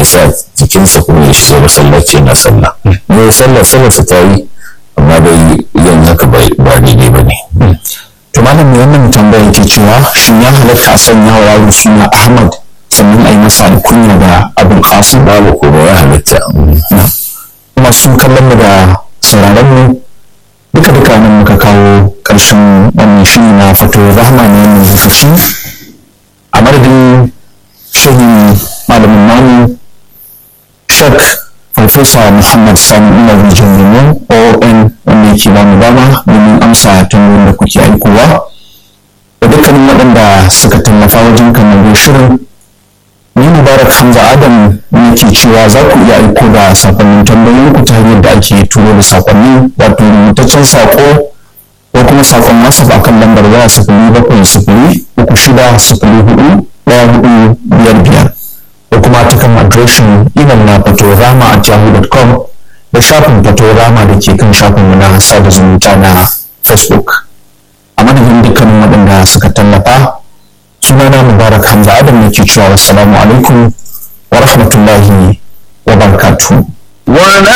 sa jikinsa kuma ya shiga masallaci yana sallah ne sallah sallah sa ta yi amma dai yin haka ba daidai ba ne to malam mai wannan tambaya yake cewa shin ya halatta a sanya wa yaro suna ahmad sannan a yi masa alkunya da abul qasim babu kuma ya halatta masu kallon mu da sauraron mu duka duka nan muka kawo ƙarshen wannan shiri na fato rahama ne wannan lokaci a madadin shehin malamin namu shek farfesa muhammad sani umar rijin lemo oon wanda yake ba mu dama domin amsa tambayoyin da kuke aikowa da dukkanin waɗanda suka tallafa wajen kamar shirin ni mubarak hamza adam ne ke cewa za ku iya aiko da sakonnin tambayoyin ku ta hanyar da ake turo da sakonni wato rubutaccen sako ko kuma sakon whatsapp akan lambar waya sifili bakwai sifili uku shida sifili hudu ɗaya hudu biyar biyar da kuma ta kan adireshin imel na fatorama a yahoo.com da shafin fatorama da ke kan shafinmu na sada zumunta na facebook a madadin dukkanin waɗanda suka tallafa sunana mubarak hamza adam ne ke cewa wassalamu alaikum wa rahmatullahi wa barakatuhu ولا